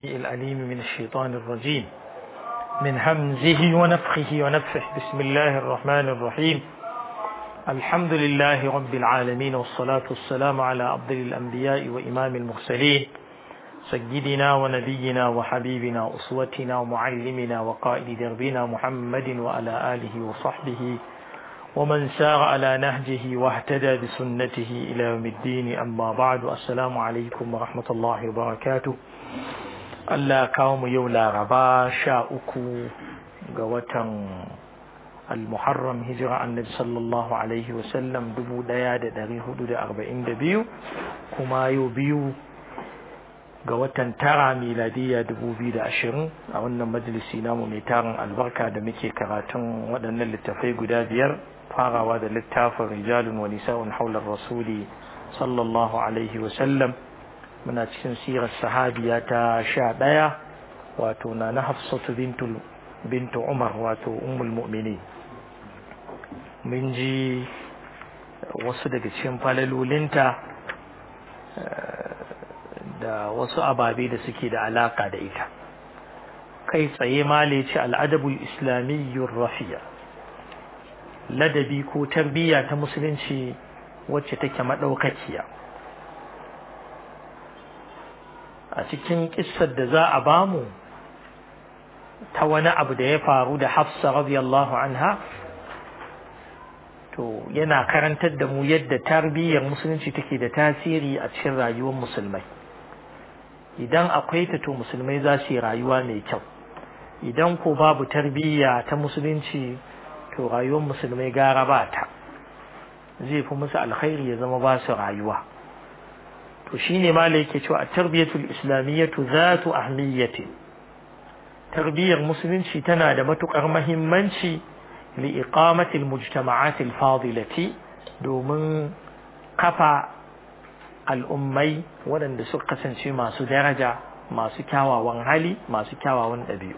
الأليم من الشيطان الرجيم من همزه ونفخه ونفخه بسم الله الرحمن الرحيم الحمد لله رب العالمين والصلاة والسلام على أفضل الأنبياء وإمام المرسلين سيدنا ونبينا وحبيبنا أسوتنا ومعلمنا وقائد دربنا محمد وعلى آله وصحبه ومن سار على نهجه واهتدى بسنته إلى يوم الدين أما بعد السلام عليكم ورحمة الله وبركاته Allah kawo mu yau laraba sha uku ga watan al-muharram hijira annabi sallallahu alaihi wasallam dubu daya da dari hudu da arba'in da biyu kuma yau biyu ga watan tara miladiya dubu biyu da ashirin a wannan majalisi namu mai tarin albarka da muke karatun waɗannan littafai guda biyar farawa da littafin rijalun wa nisa'un haular rasuli sallallahu alaihi wasallam muna cikin sirar sahabiya ta sha ɗaya wato na na hafsatu bintu umar wato ummul mu'mini mun ji wasu daga cikin falalolinta da wasu ababe da suke da alaka da ita kai tsaye male ce al'adabul islamiyyur rafiya ladabi ko tarbiyya ta musulunci wacce take maɗaukakiya a cikin kissar da za a bamu ta wani abu da ya faru da hafsa radiyallahu anha to yana karantar da mu yadda tarbiyyar musulunci take da tasiri a cikin rayuwar musulmai idan akwai ta to musulmai za su yi rayuwa mai kyau idan ko babu tarbiyya ta musulunci to rayuwar musulmai gara ba ta zai fi musu alkhairi ya zama ba su rayuwa to shine ma yake cewa at-tarbiyatul islamiyyatu zatu ahmiyyati tarbiyar musulunci tana da matukar muhimmanci li iqamati al-mujtama'at al-fadilati domin kafa al'ummai waɗanda suka kasance masu daraja masu kyawawan hali masu kyawawan ɗabi'u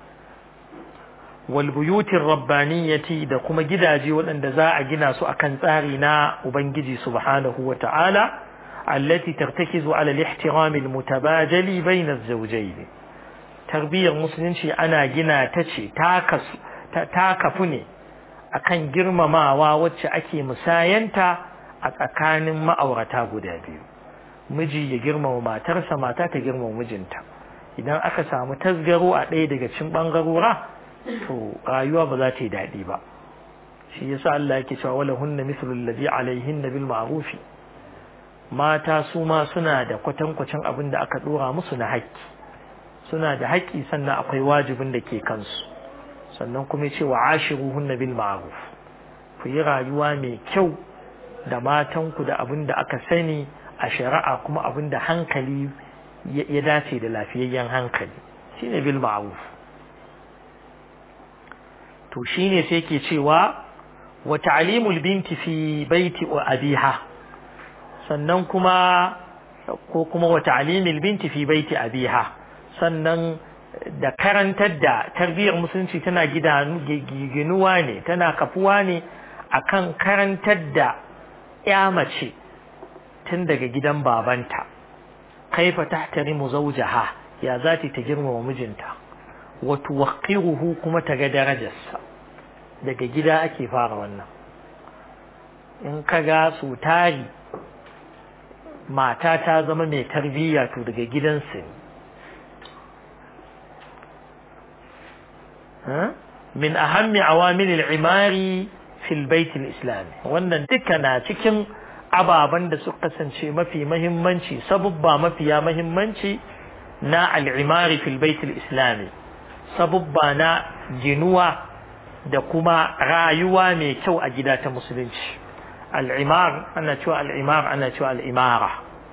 wal buyutir rabbaniyati da kuma gidaje waɗanda za a gina su akan tsari na ubangiji subhanahu wa ta'ala التي ترتكز على الاحترام المتبادل بين الزوجين تربية المسلمين أنا جنا تشي تاكس تاكفني akan girmamawa wacce ake musayanta a tsakanin ma'aurata guda biyu miji ya girmama matarsa mata ta girmama mijinta idan aka samu tasgaro a ɗaya daga cikin ɓangarora to rayuwa ba za ta yi daɗi ba shi yasa Allah yake cewa wala hunna mithlu alladhi alaihinna bil ma'rufi mata su ma suna da kwatankwacin abin da aka dora musu na haƙƙi suna da haƙƙi sannan akwai wajibin da ke kansu sannan kuma ce wa ashiruhunna bil ma'ruf ku yi rayuwa mai kyau da matanku da abin da aka sani a shari'a kuma abin da hankali ya dace da lafiyayyen hankali shine bil ma'ruf to shine sai ke cewa wa ta'limul binti fi baiti abiha sannan kuma ko kuma wa ta'limil binti fi baiti abiha sannan da karantar da tarbiyyar musulunci tana ginuwa ne tana kafuwa ne akan karantar da ya mace tun daga gidan babanta kaifa tahtarimu zawjaha ya zati ta girmama mijinta wa tuwaqqiruhu kuma ta ga darajarsa daga gida ake fara wannan in ka ga su tari mata ta zama mai tarbiyya to daga gidansu ne min ahammi awamil al-imari fil bait al-islami wannan duka na cikin ababen da suka kasance mafi mahimmanci sabubba mafiya mahimmanci na al-imari fil bait al-islami sabubba na ginuwa da kuma rayuwa mai kyau a gida ta musulunci al'imar ana cewa al'imar ana cewa al'imara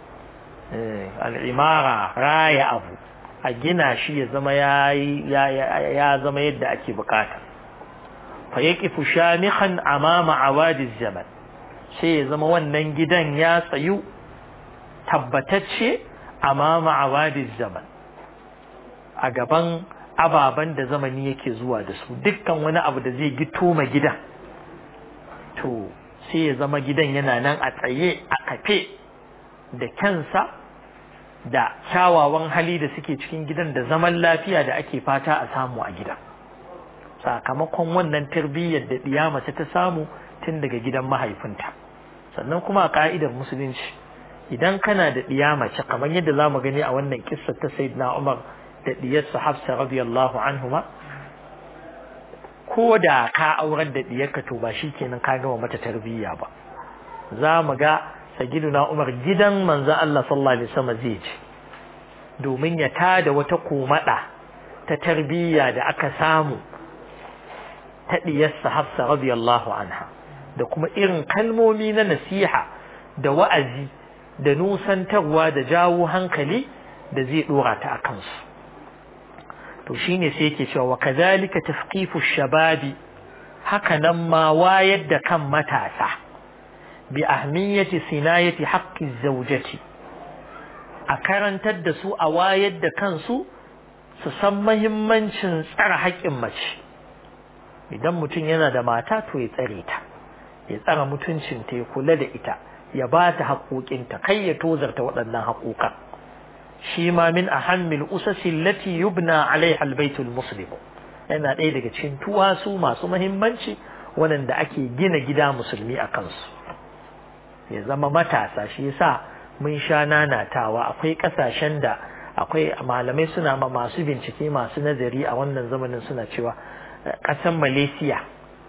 al'imara raya abu a gina shi ya zama ya zama yadda ake bukata fa ya kifu shamihan amama awadiz zaman sai ya zama wannan gidan ya tsayu tabbatacce amama awadiz zaman a gaban ababen da zamani yake zuwa da su dukkan wani abu da zai gito ma gidan to sai ya zama gidan yana nan a tsaye a kafe da kyansa da kyawawan hali da suke cikin gidan da zaman lafiya da ake fata a samu a gidan sakamakon wannan tarbiyyar da ɗiya mace ta samu tun daga gidan mahaifinta sannan kuma a ka'idar musulunci idan kana da ɗiya mace kamar yadda za mu gani a wannan kissa ta sayyidina umar da ɗiyarsa hafsa radiyallahu anhuma ko da ka aurar da ɗiyarka to ba shi kenan ka gama mata tarbiyya ba za mu ga sagiduna umar gidan manzon Allah sallallahu alaihi wasallam zai ci domin ya tada wata komada ta tarbiyya da aka samu ta diyarsa Hafsa radiyallahu anha da kuma irin kalmomi na nasiha da wa'azi da nusantarwa da jawo hankali da zai dora ta akan su to shine sai yake cewa wa kadhalika tafqifu shababi haka nan ma wayar da kan matasa bi ahmiyati sinayati haqqi zawjati a karantar da su a wayar da kansu su san mahimmancin tsara haƙƙin mace idan mutum yana da mata to ya tsare ta ya tsara mutuncinta ya kula da ita ya ba ta haƙoƙinta kai ya tozarta waɗannan haƙoƙan shi ma min ahammil usasi allati yubna alaiha albaytul muslim yana ɗaya daga cikin tuwasu masu mahimmanci waɗanda ake gina gida musulmi a kansu ya zama matasa shi yasa mun sha nanatawa akwai kasashen da akwai malamai suna ma masu bincike masu nazari a wannan zamanin suna cewa ƙasar Malaysia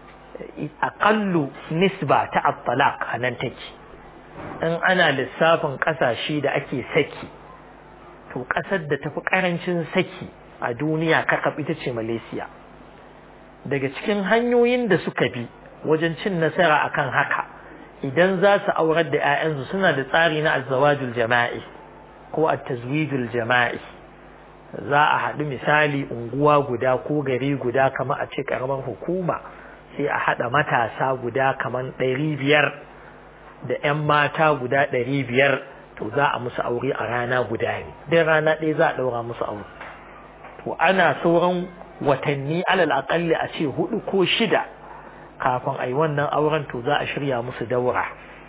aƙallu nisba ta at-talaq a nan take in ana lissafin ƙasashe da ake saki to ƙasar da tafi ƙarancin saki a duniya kakab ita ce Malaysia daga cikin hanyoyin da suka bi wajen cin nasara akan haka idan za su aurar da 'ya'yansu suna da tsari na azzawajul jama'i ko at-tazwijul jama'i za a haɗu misali unguwa guda ko gari guda kamar a ce ƙaramar hukuma sai a haɗa matasa guda kamar ɗari biyar da 'yan mata guda ɗari biyar to za a musu aure a rana guda ne dai rana ɗaya za a ɗaura musu aure to ana sauran watanni alal aƙalli a ce hudu ko shida kafin a yi wannan auren to za a shirya musu daura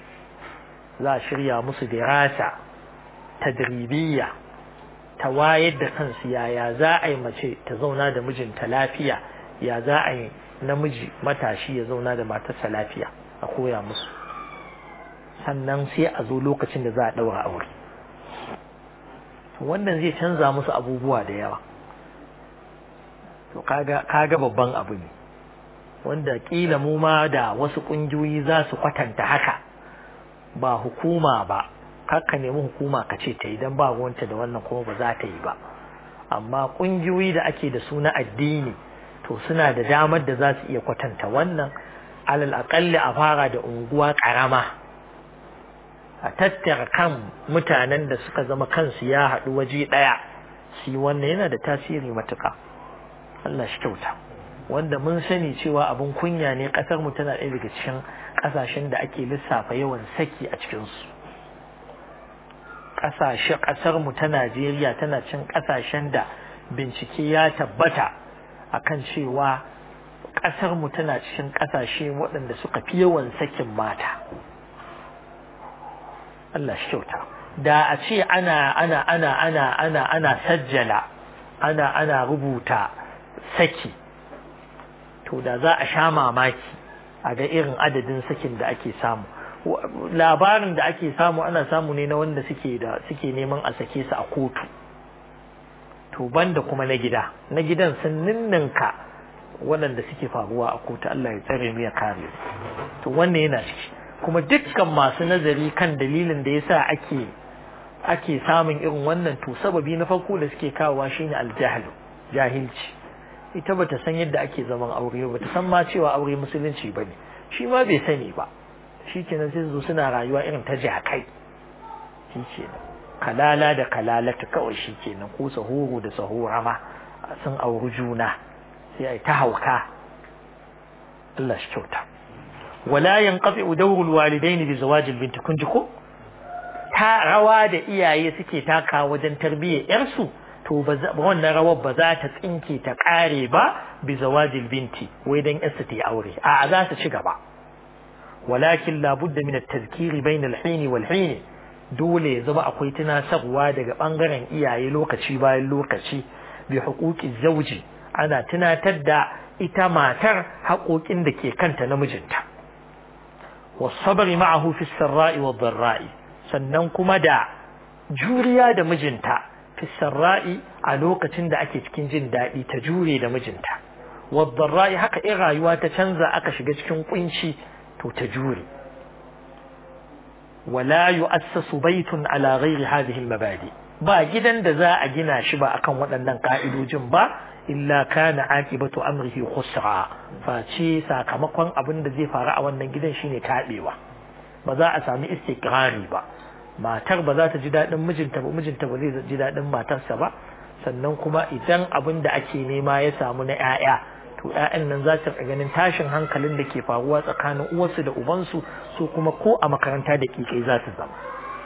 za a shirya musu dirasa tadribiyya ta wayar da kansu yaya za a yi mace ta zauna da mijinta lafiya ya za a yi namiji matashi ya zauna da matarsa lafiya a koya musu sannan sai a zo lokacin da za a ɗaura aure wannan zai canza musu abubuwa da yawa to kaga babban abu ne wanda kila mu ma da wasu kungiyoyi za su kwatanta haka ba hukuma ba ka nemi hukuma ka ce ta idan ba wanta da wannan kuma ba za ta yi ba amma kungiyoyi da ake da su na addini to suna da damar da za su iya kwatanta wannan alal aƙalli a fara da unguwa ƙarama a tattara kan mutanen da suka zama kansu ya haɗu waje ɗaya shi wannan yana da tasiri matuƙa Allah shi kyauta wanda mun sani cewa abin kunya ne kasar mu tana ɗaya daga cikin ƙasashen da ake lissafa yawan saki a cikin su ƙasashe ƙasar mu ta Najeriya tana cin ƙasashen da bincike ya tabbata akan cewa ƙasar mu tana cikin ƙasashe waɗanda suka fi yawan sakin mata Allah shi kyauta da a ce ana ana ana ana ana ana sajjala ana ana rubuta saki to da za a sha mamaki a ga irin adadin sakin da ake samu labarin da ake samu ana samu ne na wanda suke da suke neman a sake su a kotu to banda kuma na gida na gidan sun ninninka waɗanda suke faruwa a kotu Allah ya tsare mu ya kare to wannan yana ciki kuma dukkan masu nazari kan dalilin da yasa ake ake samun irin wannan to sababi na farko da suke kawowa shine aljahlu jahilci ita bata san yadda ake zaman aure ba ta san ma cewa aure musulunci bane shi ma bai sani ba shikenan sai su suna rayuwa irin ta jakai shikenan kalala da kalalata kawai shikenan ko sahuru da sahura ma sun auri juna sai ai ta hauka Allah shi kyauta wala yanqati dawrul walidain bi zawajil binti kun ji ko ta rawa da iyaye suke taka wajen tarbiyyar yarsu to ba wannan rawar ba za ta tsinke ta kare ba bi zawajil binti wai dan yarsu ta yi aure a za su ci gaba walakin la budda min at-tadhkiri bayna al-hin wal hin dole ya zama akwai tunasarwa daga bangaren iyaye lokaci bayan lokaci bi huquqi zauji ana tunatar da ita matar haƙoƙin da ke kanta na mijinta wasabri ma'ahu fi sarra'i wa dharra'i sannan kuma da juriya da mijinta fi sarra'i a lokacin da ake cikin jin daɗi ta jure da mijinta wa dharra'i haka in rayuwa ta canza aka shiga cikin kunci to ta jure wala yu'assasu baytun ala ghairi hadhihi al-mabadi ba gidan da za a gina shi ba akan waɗannan ka'idojin ba illa kana aqibatu amrihi khusra face sakamakon abin da zai faru a wannan gidan shine tabewa ba za a sami istiqrari ba matar ba za ta ji dadin mijinta ba mijinta ba zai ji dadin matarsa ba sannan kuma idan abin da ake nema ya samu na 'ya'ya to 'ya'yan nan za su ganin tashin hankalin da ke faruwa tsakanin uwarsu da ubansu su kuma ko a makaranta da kikai za su zama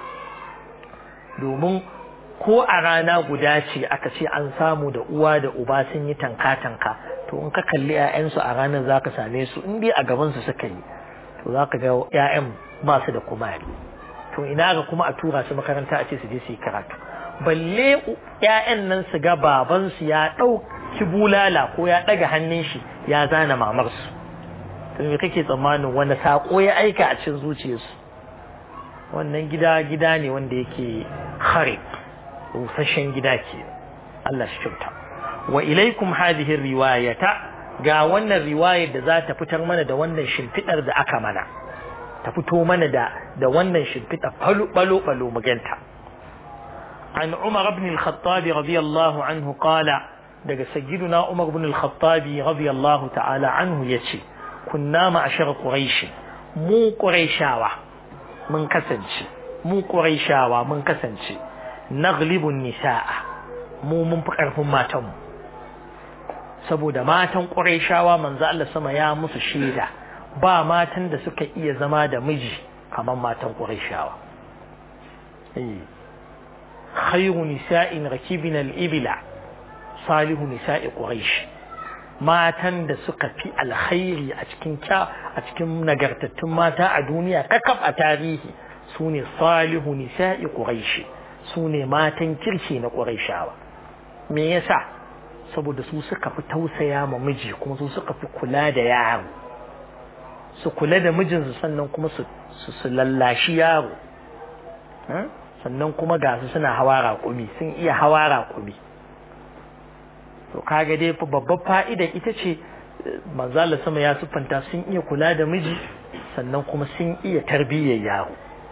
domin ko a rana guda ce aka ce an samu da uwa da uba sun yi tanka-tanka to in ka kalli 'ya'yansu a ranar za ka same su in dai a gabansu suka yi to za ka ga 'ya'yan ba su da kumari to ina ga kuma a tura su makaranta a ce su je su yi karatu balle 'ya'yan nan su ga babansu ya ɗauki bulala ko ya ɗaga hannun shi ya zana mamarsu to me kake tsammanin wani saƙo ya aika a cikin zuciyarsu wannan gida gida ne wanda yake kharib rusasshen gida ke Allah shi kyauta wa ilaikum hadhihi riwayata ga wannan riwayar da za ta fitar mana da wannan shimfidar da aka mana ta fito mana da da wannan shimfidar falo balo balo maganta an Umar ibn al-Khattab radiyallahu anhu qala daga sayyiduna Umar ibn al-Khattab radiyallahu ta'ala anhu yace kunna ma'ashar quraish mu quraishawa mun kasance mu quraishawa mun kasance naglibun nisa'a mu mun fi ƙarfin matanmu saboda matan ƙurayshawa manzo Allah sama ya musu shaida ba matan da suka iya zama da miji kamar matan ƙurayshawa eh khayru nisa'in rakibin al-ibla salihu nisa'i quraish matan da suka fi alkhairi a cikin a cikin nagartattun mata a duniya kakaf a tarihi sune salihu nisa'i quraish su ne matan kirki na ƙurayshawa me yasa saboda su suka fi tausaya ma miji kuma su suka fi kula da yaro su kula da mijinsu sannan kuma su su lallashi yaro sannan kuma ga su suna hawa raƙumi sun iya hawa raƙumi to kaga dai babbar fa'ida ita ce manzala sama ya siffanta sun iya kula da miji sannan kuma sun iya tarbiyyar yaro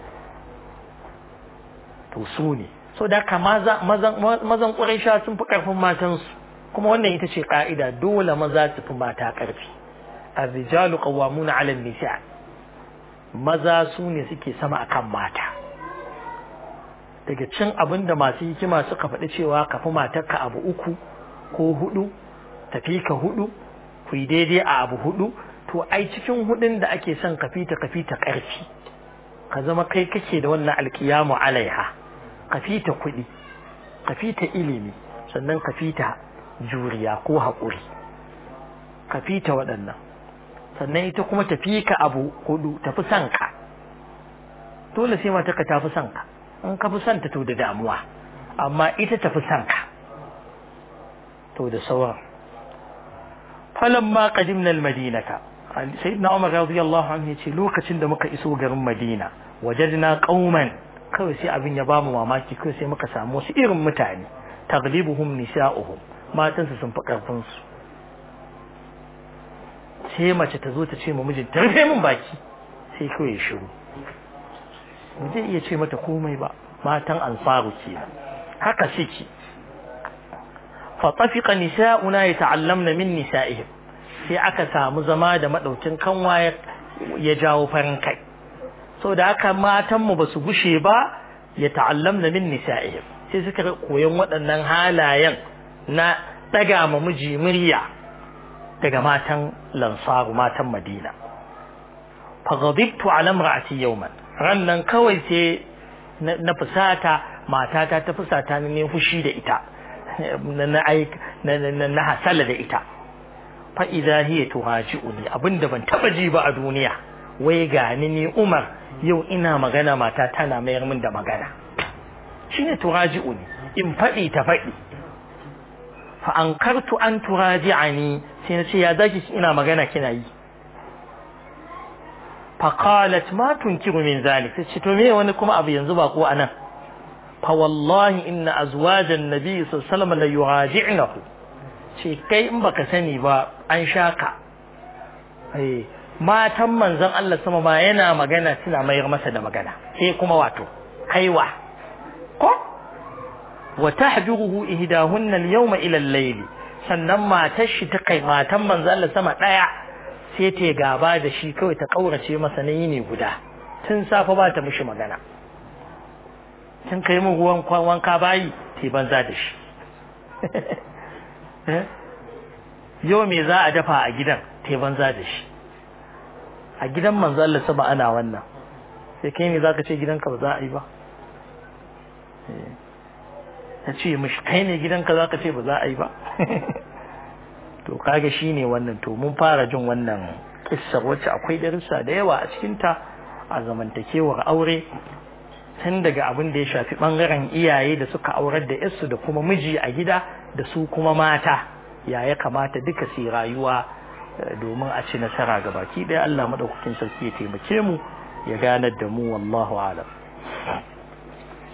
to su ne so da ka mazan ƙuraisha sun fi ƙarfin matansu kuma wannan ita ce ƙa'ida dole maza su fi mata ƙarfi arrijalu qawwamuna 'ala nisa maza su ne suke sama akan mata daga cin abin da masu hikima suka faɗi cewa ka fi matarka abu uku ko hudu tafi ka hudu ku yi daidai a abu hudu to ai cikin hudun da ake son ka fita ka fita ƙarfi ka zama kai kake da wannan alkiyamu alaiha ka fita kuɗi ka fita ilimi sannan ka fita juriya ko haƙuri ka fita waɗannan sannan ita kuma tafi ka abu hudu tafi son ka dole sai mata ka tafi son ka in ka fi son ta to da damuwa amma ita tafi son ka to da sauran falamma qadimna almadinata sayyidina umar radiyallahu anhu yace lokacin da muka iso garin madina wajadna qauman kawai sai abin ya bamu mamaki kawai sai muka samu wasu irin mutane taglibuhum nisa'uhum matansu sun fi karfin su sai mace ta zo ta ce ma mijin ta rufe min baki sai kawai ya shiru ba zai iya ce mata komai ba matan ansaru kenan haka suke fa tafiqa nisa'una yata'allamna min nisa'ihim sai aka samu zama da madaukin kanwa ya jawo farin kai so da haka matanmu ba su gushe ba ya ta'allamna min nisa'ihim sai suka koyon waɗannan halayen na ɗaga ma miji murya daga matan lansaru matan madina faghadibtu ala imra'ati yawman rannan kawai sai na fusata matata ta fusata ne fushi da ita na na hasala da ita fa idza hiya tuhaji'uni abinda ban taba ji ba a duniya wai gani ni Umar yau ina magana mata tana mayar min da magana shine turaji'u ne in faɗi ta faɗi fa ankartu an turaji'ani sai na ce ya zaki ina magana kina yi fa qalat ma tunkiru min zalik sai ce to me wani kuma abu yanzu ba ko anan fa wallahi inna azwajan nabi sallallahu alaihi wasallam la yuraji'nahu ce kai in baka sani ba an shaka eh matan manzon Allah sama ma yana magana suna mayar masa da magana sai kuma wato kaiwa ko wa tahjuruhu ihdahunna al-yawma ila al-layl sannan matar shi ta kai matan manzon Allah sama daya sai ta gaba da shi kawai ta kaurace masa na yini guda tun safa ba ta mishi magana tun kai mu ruwan wanka bayi ta banza da shi yau me za a dafa a gidan ta banza da shi a gidan manzo Allah sama ana wannan sai kai ne zaka ce gidanka ba za a yi ba ta ce mishi kai ne gidanka zaka ce ba za a yi ba to kaga shine wannan to mun fara jin wannan kissar wacce akwai darussa da yawa a cikin ta a zamantakewar aure tun daga abin da ya shafi bangaren iyaye da suka aurar da yarsu da kuma miji a gida da su kuma mata ya ya kamata duka su rayuwa domin a ci nasara ga baki ɗaya Allah madaukakin sarki ya taimake mu ya ganar da mu wallahu alam